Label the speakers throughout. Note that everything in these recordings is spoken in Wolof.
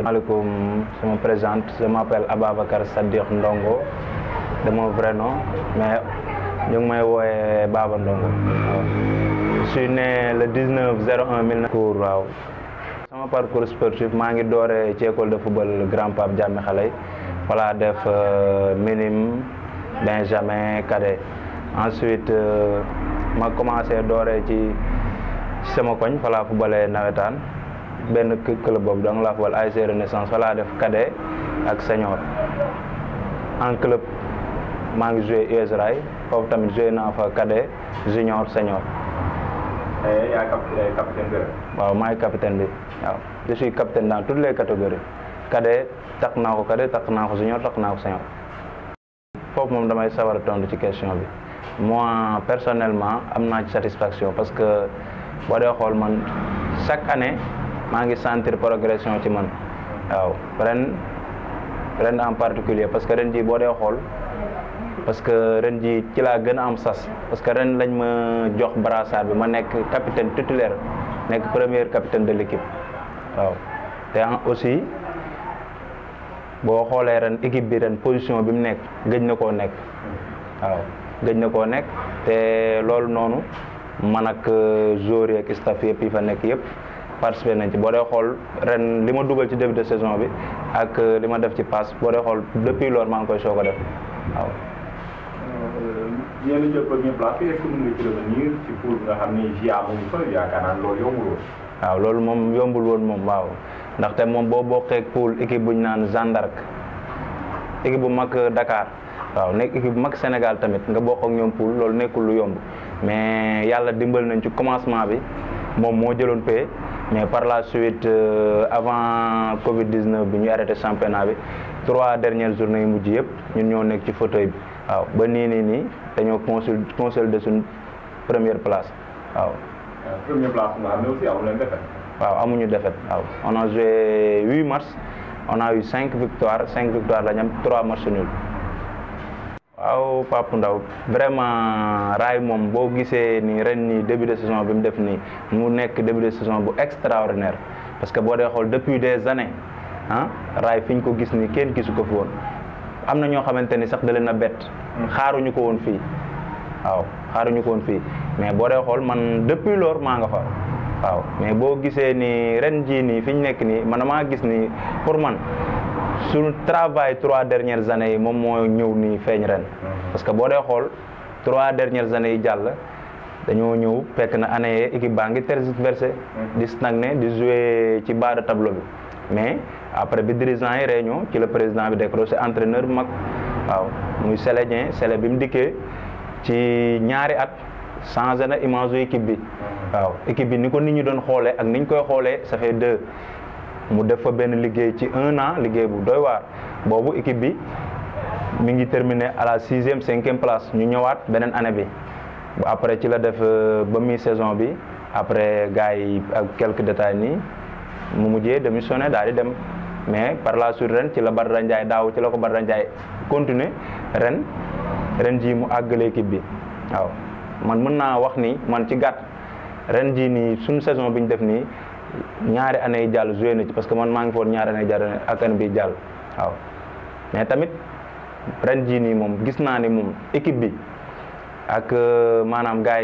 Speaker 1: maaleykum je me présente je m'appelle Ababacar Sadikh Ndongo de mon vrai nom mais ñu ngi may wooyee Baba Ndongo waaw je suis né le 19 01 1900 waaw sama parcours sportif maa ngi dooree ci école de football Grand Pape Diamé Xaley voilà def minime benjamin cadet ensuite ma commencé dooree ci ci sama koñ fa laa footballee nawetaan benn club boobu donc laa football ASC Renaissance fa laa def cadet ak senior en club maa ngi joué US Rail foofu tamit joué naa fa cadet junior senior
Speaker 2: yaa capitaine bi
Speaker 1: waaw maay capitaine bi waaw je suis capitaine dans toutes les catégories cadet tax naa ko cadet tax naa ko junior tax naa ko senior foofu moom damay sawar a tontu ci question bi moi personnellement am naa ci satisfaction parce que boo dee xool man chaque année maa ngi sentir progression ci man waaw ren ren en particulier parce que ren ji boo dee xool parce que ren ji ci laa gën a am sas parce que ren lañ ma jox brassard bi ma nekk capitaine titulaire nekk premier capitaine de l'équipe waaw te aussi boo xoolee ren équipe bi ren position bi mu nekk gëj na koo nekk waaw gëj na koo nekk te loolu noonu man ak joueurs yi ak staff yëpp yi fa nekk yëpp participé nañ ci boo dee xool ren li ma dugal ci début de saison bi ak li ma def ci passe boo dee xool depuis loolu maa ngi koy soog a def waaw.
Speaker 2: ñeent jël premier place est-ce que mën nga ci revenir ci poule bi nga xam ni GIA mu ngi fa yaakaar naa loolu yombul woon.
Speaker 1: waaw loolu moom yombul woon moom waaw ndaxte moom boo bokkee poule équipe bu ñu naan Jeanne d'Arc équipe bu mag Dakar waaw nekk équipe bu mag Sénégal tamit nga bokk ak ñoom poule loolu nekkul lu yomb mais yàlla dimbal nañ ci commencement bi moom moo jëloon paie mais par la suite avant Covid 19 bi ñu arrêté championnat bi trois dernières journées yu mujj yëpp ñun ñoo nekk ci fauteuil bi waaw ba nii nii nii dañoo consul consolidé suñ première place waaw.
Speaker 2: première place nga xam ne aussi amu leen défaite.
Speaker 1: waaw amuñu défaite waaw on a joué huit matchs on a eu cinq victoires cinq victoires la ñu am trois matchs nuls. waaw Pape Ndaw vraiment raay moom boo gisee ni ren nii début de saison bi mu def nii mu nekk début de saison bu extraordinaire parce que boo dee xool depuis des années ah raay fi ñu ko gis nii kenn gisu ko fi woon am na ñoo xamante ni sax da leen a bett. xaaruñu ko woon fii waaw xaaruñu ko woon fii mais boo dee xool man depuis lors maa nga fa waaw mais boo gisee ni ren jii nii fi ñu nekk nii man maa gis ni pour man. suñu travail trois dernières années yi moom moo ñëw nii feeñ ren parce que boo dee xool trois dernières années yi jàll dañoo ñëw fekk na année yee équipe baa ngi tergiversé di stagné di jouer ci bas de tableau bi mais après bi dirigeant yi réunion ci le président bi décroché entraîneur bu mag waaw muy Sélé Dieng Sélé bi mu dikkee ci ñaari at changé na image u équipe bi waaw équipe bi ni ko nit ñi doon xoolee ak ni ñu koy xoolee ça fait deux mu def fa benn liggéey ci un an liggéey bu doy waar boobu équipe bi mi ngi terminé à la sixième cinquième place ñu ñëwaat beneen année bi après ci la def ba mi saison bi après gars yi ak quelques détails nii mu mujjee démissionné daal di dem mais par la suite ren ci la Badara Ndiaye daaw ci la ko Badara Ndiaye continuer ren ren jii mu àggale équipe bi waaw man mën naa wax ni man ci gàtt ren jii nii suñu saison bi ñu def nii ñaari année yi jàll joué na ci parce que man maa ngi foon ñaari année yi jàll ak année bi jàll waaw mais tamit ren jii nii moom gis naa ni moom équipe bi ak maanaam gars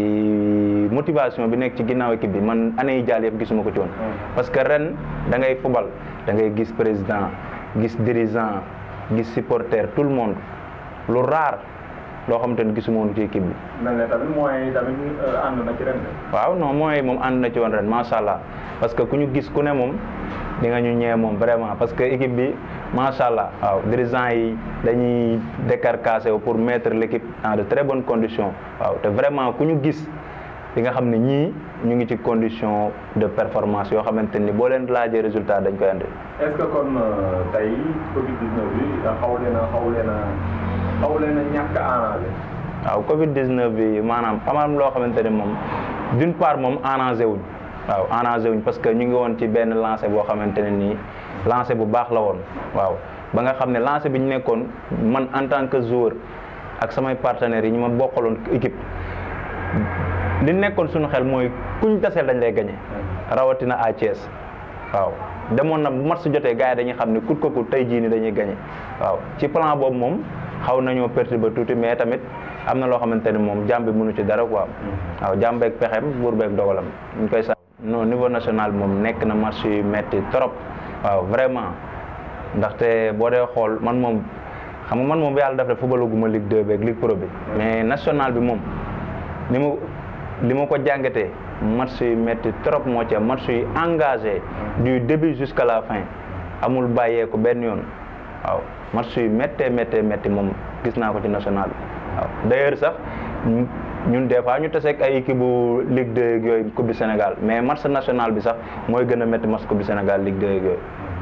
Speaker 1: yi motivation bi nekk ci ginnaaw équipe bi man année yi jàll yëpp gisuma ko ci woon parce que ren da ngay fubal da ngay gis président gis dirigeant gis supporter tout le monde lu rare loo xamante ni gisuma woon ci équipe bi.
Speaker 2: mel ne tamit moyens yi tamit ànd na ci ren de.
Speaker 1: waaw non moyens yi moom ànd na ci woon ren macha allah parce que ku ñu gis ku ne moom di nga ñu ñëwee moom vraiment parce que équipe bi macha allah waaw dirigeants yi dañuy décarcassé wu pour mettre l' équipe dans de très bonnes conditions waaw te vraiment ku ñu gis di nga xam ne ñii ñu ngi ci condition de performance yoo xamante ni boo leen laajee résultat dañ koy andi.
Speaker 2: est ce que kon tey Covid 19 bi xaw leen a xaw leen a xaw leen a ñàkk a arrangé.
Speaker 1: waaw Covid 19 bi maanaam amaam loo xamante ne moom d' une part moom arrangé wuñ waaw arrangé wuñ parce que ñu ngi woon ci benn lancé boo xamante ne nii lancé bu baax la woon waaw ba nga xam ne lancé bi ñu nekkoon man en tant que joueur ak samay partenaires yi ñu ma bokkaloon équipe li nekkoon suñu xel mooy kuñ taseel dañ lay gagné rawatina à Thiès waaw demoon na bu match jotee gars yi dañuy xam ne kut ko kut tey jii ni dañuy gagné waaw ci plan boobu moom xaw nañoo perturber tuuti mais tamit am na loo xamante ni moom jàmm bi mënu ci dara quoi waaw jàmm beeg pexem buur beeg dogalam ñu koy sax non niveau national bi moom nekk na match yu metti trop waaw vraiment ndaxte boo dee xool man moom xam nga man moom yàlla daf def football gu ma Ligue 2 beeg Ligue Pro bi mais national bi moom ni ma li ma ko jàngatee match yu metti trop moo ci am match yu engagé du début jusqu'à la fin amul bàyyeeku benn yoon waaw match yu méttee méttee métti moom gis naa ko ci national bi waaw d'ailleurs sax ñun des fois ñu taseeg ay équipe bu Ligue 2 yeeg yooyu Coupe du Sénégal mais match national bi sax mooy gën a métti match Coupe du Sénégal Ligue 2 yeeg yooyu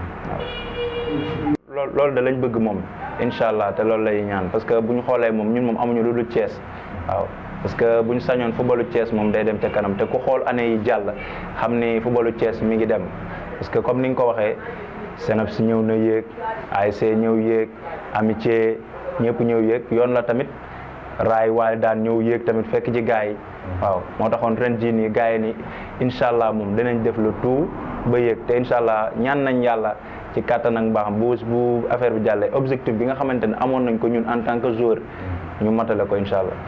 Speaker 1: waaw loolu loolu da lañ bëgg moom incha allah te loolu lay ñaan parce que bu ñu xoolee moom ñun moom amuñu lu dul Thiès waaw parce que bu ñu sañoon footballu Thiès moom day dem ca kanam te ku xool année yi jàll xam ni footballu Thiès mi ngi dem parce que comme ni nga ko waxee Seneps ñëw na yéeg ASC ñëw yéeg amitié ñëpp ñëw yéeg yoon la tamit raay waaye daan ñëw yéeg tamit fekk ci gars yi waaw moo taxoon ren jii nii gars yi ni incha allah moom dinañ def le tout ba yéeg te incha allah ñaan nañ yàlla ci kàttan ak mbaaxam bu bu affaire bi jàllee objectif bi nga xamante ne amoon nañ ko ñun en tant que joueur ñu matale ko incha allah.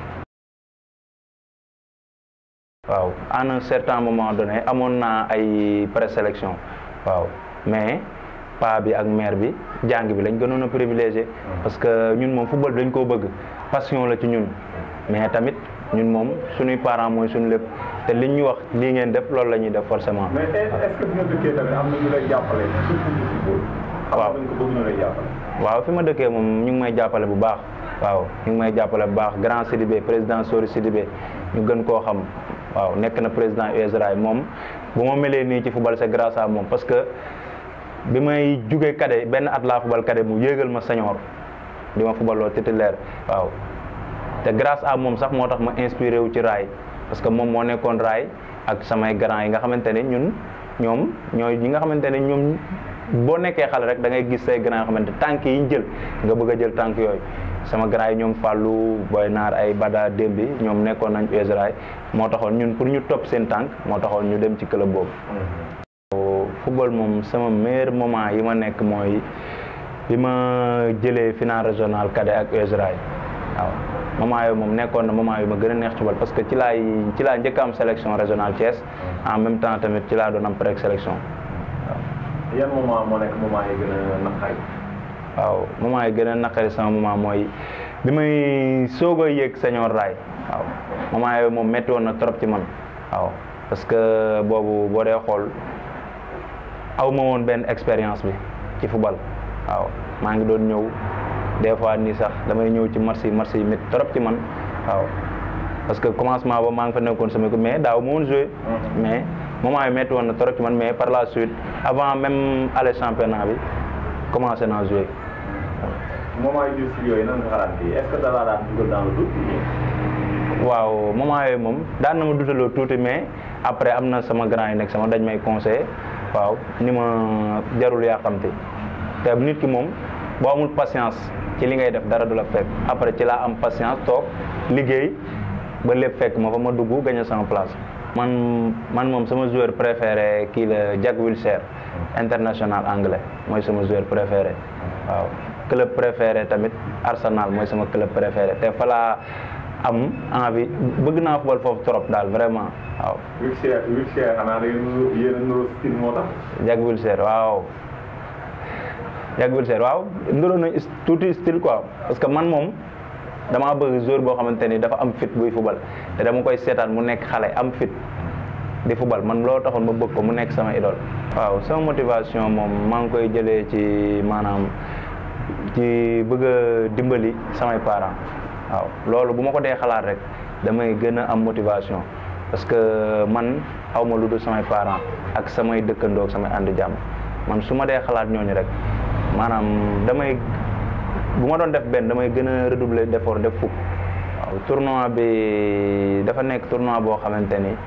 Speaker 1: waaw en un certain moment donné amoon naa ay présélection waaw mais pa bi ak mère bi jàng bi lañ gënoon a privilégié parce que ñun moom football dañ koo bëgg passion la ci ñun mais tamit ñun moom suñuy parents mooy suñu lépp te liñ ñu wax lii ngeen def loolu la ñuy def forcément.
Speaker 2: mais est-ce que bi nga dëkkee tamit am na ñu lay jàppale surtout ci football.
Speaker 1: waaw
Speaker 2: xam nga ko bëgg ñu lay jàppale.
Speaker 1: waaw fi ma dëkkee moom ñu ngi may jàppale bu baax waaw ñu ngi may jàppale bu baax grand Sidibé président Sori Sidibé ñu gën koo xam waaw nekk na président USRA moom bu ma melee nii ci football c'est grâce à moom parce que bi may jugee cadet benn at laa football cadet mu yéegal ma senior di ma football loo titulaire waaw te grâce à moom sax moo tax ma inspiré wu ci raay parce que moom moo nekkoon raay ak samay grand yi nga xamante ne ñun ñoom ñooy ñi nga xamante ne ñoom boo nekkee xale rek da ngay gis say grand yoo xamante tànk yi ñu jël nga bëgg a jël tànk yooyu sama grand yi ñoom Fallou Boy Naar ay Bada Dembi ñoom nekkoon nañ USRA moo taxoon ñun pour ñu topp seen tànk moo taxoon ñu dem ci club boobu. football moom sama meilleur moment yi ma nekk mooy bi ma jëlee final régional cadet ak USRA waaw moment yooyu moom nekkoon na moment yu ma gën a neex ci bal parce que ci laay ci laa njëkk am sélection régionale Thiès en même temps tamit ci laa doon am pré-sélection waaw.
Speaker 2: yan moment moo nekk moment yi gën a naqari.
Speaker 1: waaw moment yi gën a naqari sama moment mooy bi may soog a yéeg senior raay waaw moment yooyu moom métti woon na trop ci man waaw parce que boobu boo dee xool aw ma woon benn expérience bi ci football waaw maa ngi doon ñëw des fois nii sax damay ñëw ci match yi match yi métti trop ci man waaw parce que commencement ba maa ngi fa nekkoon sama ko mais daaw ma woon joué mais moment yi métti woon na trop ci man mais par la suite avant même aller championnat bi commencé naa joué
Speaker 2: moment yu difficile yooyu nan nga xalaat kii est-ce que dara daan dugal dans le doute.
Speaker 1: waaw moment yooyu moom daan na ma dutaloo tuuti mais après am na sama grand yi nekk sama dañ may conseillé waaw ni ma jarul yaa xamte te nit ki moom boo amul patience ci li ngay def dara du la fekk après ci laa am patience toog liggéey ba lépp fekk ma fa ma dugg gagné sama place. man man moom sama joueur préféré kii la Jack Wilshere international anglais mooy sama joueur préféré waaw club préféré tamit Arsenal mooy sama club préféré te fa laa am envie bëgg naa football foofu trop daal vraiment waaw.
Speaker 2: Wilshere Wilshere xanaa da ngeen yéen a nuroo style moo tax.
Speaker 1: Jack Wilshere waaw Jack Wilshere waaw nuroo nañ tuuti style quoi parce que man moom. damaa bëgg joueur boo xamante ni dafa am fit buy fubal te dama koy seetaan mu nekk xale am fit di fubal man loolu taxoon ma bëgg ko mu nekk sama idole waaw sama motivation moom maa ngi koy jëlee ci maanaam ci bëgg a dimbali samay parents waaw loolu bu ma ko dee xalaat rek damay gën a am motivation parce que man xaw ma lu dul samay parents ak samay dëkkandoo ak samay ànd jàmm man su ma dee xalaat ñooñu rek maanaam damay bu ma doon def benn damay gën a redoubler d'effort def fukk waaw tournoi bi dafa nekk tournoi boo xamante ni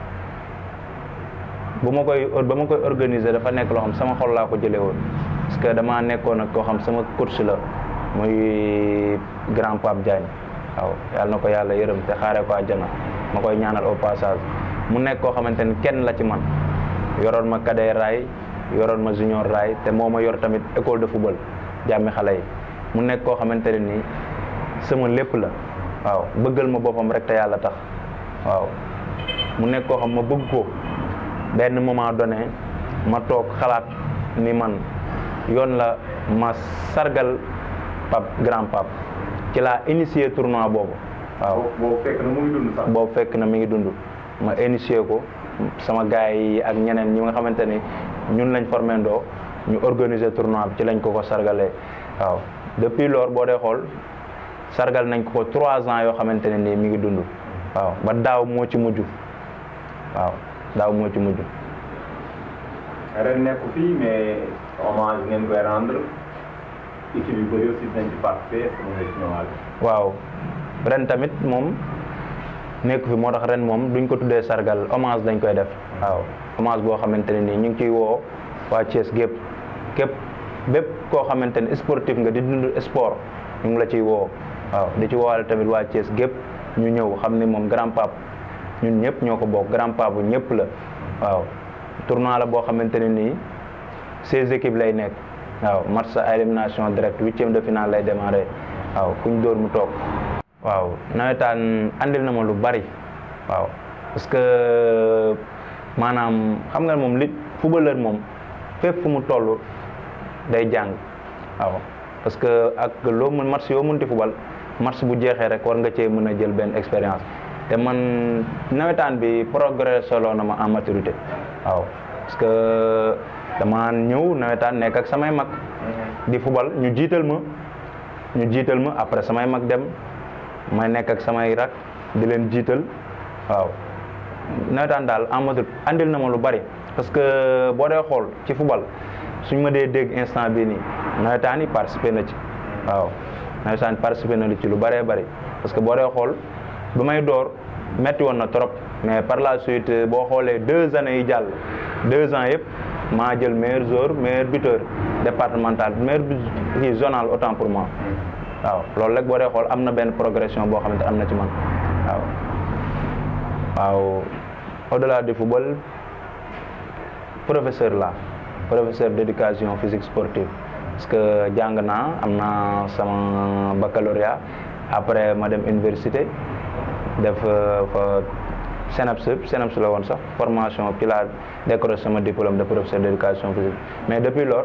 Speaker 1: bu ma koy ba ma koy organiser dafa nekk loo xam sama xol laa ko jëlee woon parce que damaa nekkoon ak koo xam sama coach la muy grand Pape Diagne waaw yàlla na ko yàlla yërëm te xaaree ko àjjana ma koy ñaanal au passage mu nekk koo xamante ni kenn la ci man yoroon ma kadee raay yoroon ma junior raay te moo ma yor tamit école de football jàmmi xale yi mu nekk koo xamante ne nii sama lépp la waaw bëggal ma boppam rek te yàlla tax waaw mu nekk koo xam ma bëgg ko benn moment donné ma toog xalaat ni man yoon la ma sargal pap grand pap ci laa initié tournoi boobu waaw
Speaker 2: boobu fekk na mu ngi dund sax.
Speaker 1: boobu fekk na mi ngi dund ma initié ko sama gars yi ak ñeneen ñi nga xamante ni ñun lañ formé ndoo ñu organiser tournoi bi ci lañ ko ko sargalee waaw depuis lors boo dee xool sargal nañ ko ko trois ans yoo xamante ne nii mi ngi dund waaw ba daaw moo ci mujj waaw daaw moo ci mujj
Speaker 2: ren nekku fii mais hommage ngeen koy rendre équipe yu bëri aussi dinañ ci participer est-ce que mën nga ci ñëwaat.
Speaker 1: waaw ren tamit moom nekk fi moo tax ren moom duñ ko tuddee sargal hommage dañ koy def waaw hommage boo xamante ne nii ñu ngi ciy woo waa Thiès gépp képp bépp koo xamante ne sportif nga di dund sport ñu ngi la ciy woo waaw di ci woowaale tamit waa Thiès gépp ñu ñëw xam ni moom grand pape ñun ñëpp ñoo ko bokk grand pape bu ñëpp la waaw tournoi la boo xamante ne nii seize équipes lay nekk waaw match à élimination direct huitième de finale lay démarrer waaw ku ñu dóor mu toog waaw nawetaan andil na ma lu bari waaw parce que maanaam xam nga moom li footballeur moom fépp fu mu toll day jàng waaw parce que ak loo mën match yoo mënti football match bu jeexee rek war nga cee mën a jël benn expérience te man nawetaan bi progressé loo na ma en maturité waaw parce que dama ñëw nawetaan nekk ak samay mag di football ñu jiital ma ñu jiital ma après samay mag dem may nekk ak samay rak di leen jiital waaw nawetaan daal en maturité andil na ma lu bari parce que boo dee xool ci football suñ ma dee dégg instant bii nii nawetaan yi participé na ci waaw nawetaan participé na ci lu bëree bëri parce que boo dee xool ba may door metti woon na trop mais par la suite boo xoolee deux années yi jàll deux ans yëpp maa jël meilleur joueur meilleur buteur départemental meilleur kii zonal autant pour moi waaw loolu rek boo dee xool am na benn progression boo xamante am na ci man waaw waaw au-delà du football professeur la professeur d'éducation physique sportive parce que jàng naa am naa sama baccalauréat après ma dem université def fa SNEPS SNEPS la woon sax formation ci laa décroché sama diplôme de professeur d'éducation physique mais depuis lors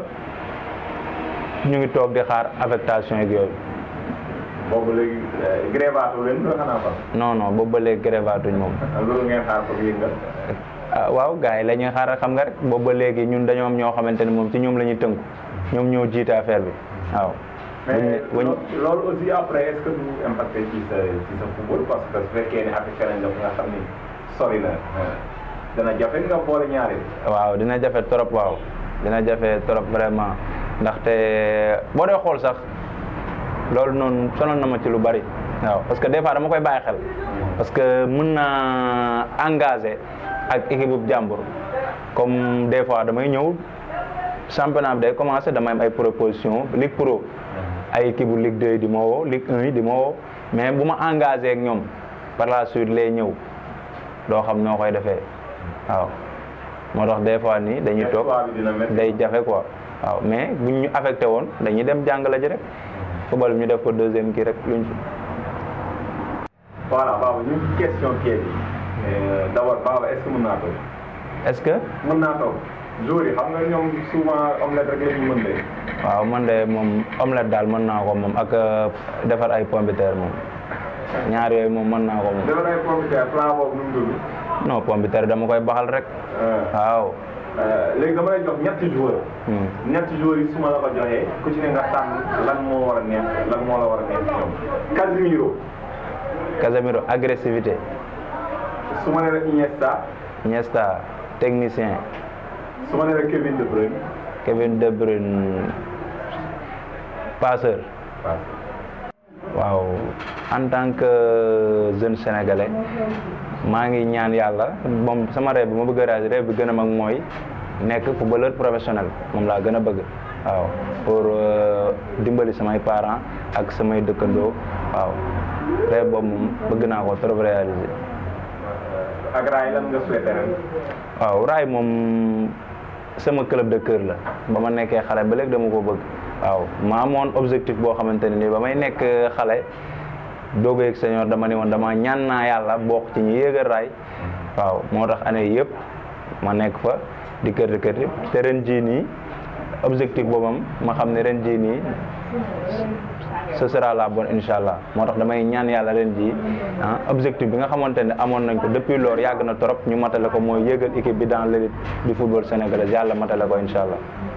Speaker 1: ñu ngi toog di xaar affectation yeeg yooyu
Speaker 2: boobu léegi grévaatu leen nga xanaa fa.
Speaker 1: non non boobu ba léegi grévaatuñ moom
Speaker 2: loolu ngeen xaar ko yëngal.
Speaker 1: ah waaw gars yi la ñuy xaar xam nga rek boobu ba léegi ñun dañoo am ñoo xamante ne moom ci ñoom la ñuy tënku ñoom ñoo jiite affaire bi waaw.
Speaker 2: mais loolu aussi après est-ce que du impacté ci sa ci sa football parce que su fekkee ne affecté nañ la nga xam ni sori na dana jafe nga boole ñaari.
Speaker 1: waaw dina jafe trop waaw dina jafe trop vraiment ndaxte boo dee xool sax loolu noonu sonal na ma ci lu bari waaw parce que des fois dama koy bàyyi xel parce que mën naa engagé ak équipe bu jàmbur comme des fois damay ñëw championnat bi day commencé damay am ay proposition Ligue Pro ay équipe bu Ligue 2 yi di ma woo Ligue 1 yi di ma woo mais bu ma engagé ak ñoom par la suite lay ñëw doo xam noo koy defee waaw moo tax des fois nii dañuy toog day jafe quoi waaw mais buñ ñu affecté woon dañuy dem jàngale ji rek football ñu def ko deuxième kii rek luñ fi.
Speaker 2: voilà Baba ñu ngi question kii bi d'abord Baba est-ce que mën naa toog.
Speaker 1: est-ce que.
Speaker 2: mën naa toog jour yi xam nga ñoom souvent omelette rek la ñu mën de.
Speaker 1: waaw man de moom omelette daal mën naa ko moom ak defar ay pomme de terre moom ñaar yooyu moom mën naa ko moom.
Speaker 2: defar ay pomme de terre plat boobu nu mu tudd.
Speaker 1: non pomme de terre dama koy baxal rek. waaw.
Speaker 2: léegi dama lay jox ñetti joueur ñetti joueurs yi su ma la ko joxee ku ci ne nga tànn lan moo war a neex lan moo la war a neex ci ñoom Casemiro
Speaker 1: Casemiro agressivité
Speaker 2: su ma nee la Iniesta
Speaker 1: Iniesta technicien
Speaker 2: su ma nee la Kevin De Bruyne
Speaker 1: Kevin De Bruyne passeur waaw en tant que jeune sénégalais maa ngi ñaan yàlla moom sama rêve bi ma bëgg a réaliser rêve bi gën a mag mooy nekk footballeur professionnel moom laa gën a bëgg waaw pour dimbali samay parents ak samay dëkkandoo waaw rêve boobu moom bëgg naa ko trop réaliser.
Speaker 2: ak raay lan nga souhaité ren.
Speaker 1: waaw raay moom sama club de cœur la ba ma nekkee xale ba léegi dama ko bëgg waaw ma amoon objectif boo xamante ne nii ba may nekk xale doog a yëg senior dama ne woon dama ñaan naa yàlla bokk ci ñu yéegal raay waaw moo tax année yëpp ma nekk fa di kër di kër te ren jii nii objectif boobam ma xam ne ren jii nii ce sera la bonne incha allah moo tax damay ñaan yàlla ren jii ah objectif bi nga xamante ne amoon nañ ko depuis loolu yàgg na trop ñu matale ko mooy yéegal équipe bi dans l'élite du football sénégalais yàlla matale ko incha allah.